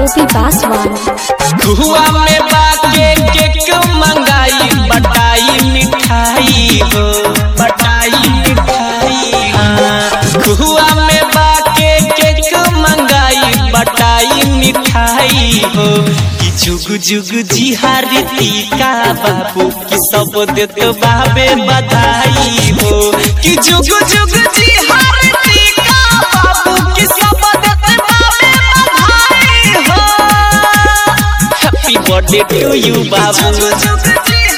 ओपी पासवान हुआ में बाके केक मंगाई बटाई मिठाई हो बटाई मिठाई हाँ हुआ में बाके केक मंगाई बटाई मिठाई हो कि जुग जुग जी हारती का बाबू कि सब देत बाबे बधाई हो कि जुग जुग जी हारती का बाबू कि सब देत बाबे बधाई हो हैप्पी बर्थडे टू यू बाबू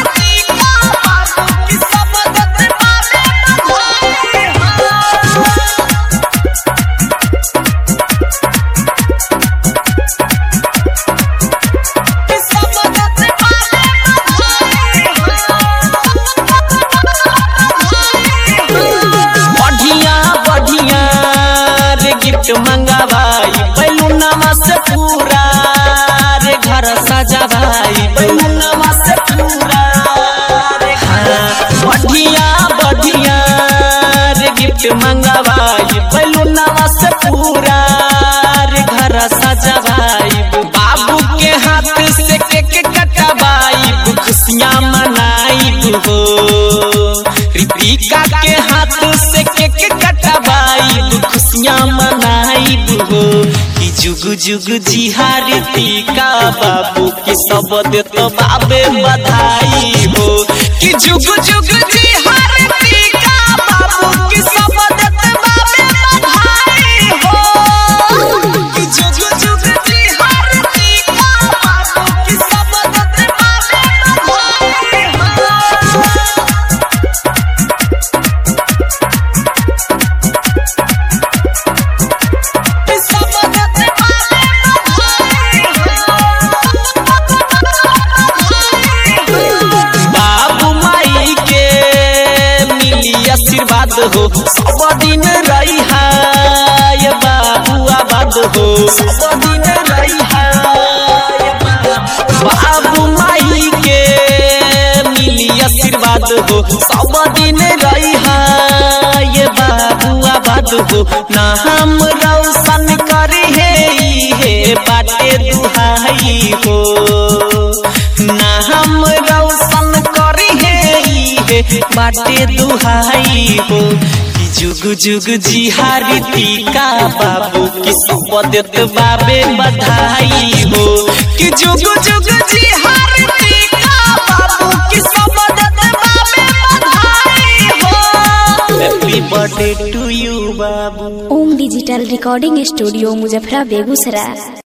बढ़िया बढ़िया रे गिफ्ट मंगावाई बैलूनमा से पूरा रे घर सजावाई बैलूनमा से पूरा रे हाँ बढ़िया बढ़िया रे गिफ्ट मंगावाई बैलूनमा से पूरा रे घर सजावाई बाबू के हाथ से केक कटवाई खुशियाँ मनाई हो रितिका के हाथ से केक कटवाई खुशियाँ मनाई हो कि जुग जुग जी हारती का बाबू की सब देत बाबे बधाई हो कि जुग जुग जी हारती का बाबू की सब देत बाबे बधाई हो कि जुग जुग जी हारती का बाबू की सब देत बाबे बधाई हो बाबू माई के मिली आशीर्वाद हो सब दिन रही है बाबू आबाद हो सब दिन रही है बाबू माई के मिली आशीर्वाद हो सब दिन रही है ये बाबू आबाद हो ना हम रौशन करे हे हे बाटे दुहाई हो ना हम रौशन करे हे हे बाटे दुहाई हो कि जुग जुग जी हारती का बाबू कि सब देत बाबे बधाई हो कि जुग जुग जी हारती का बाबू कि सब देत बाबे बधाई हो हैप्पी बर्थडे टू यू बाबू ओम डिजिटल रिकॉर्डिंग स्टूडियो मुजफ्फरा बेगूसराय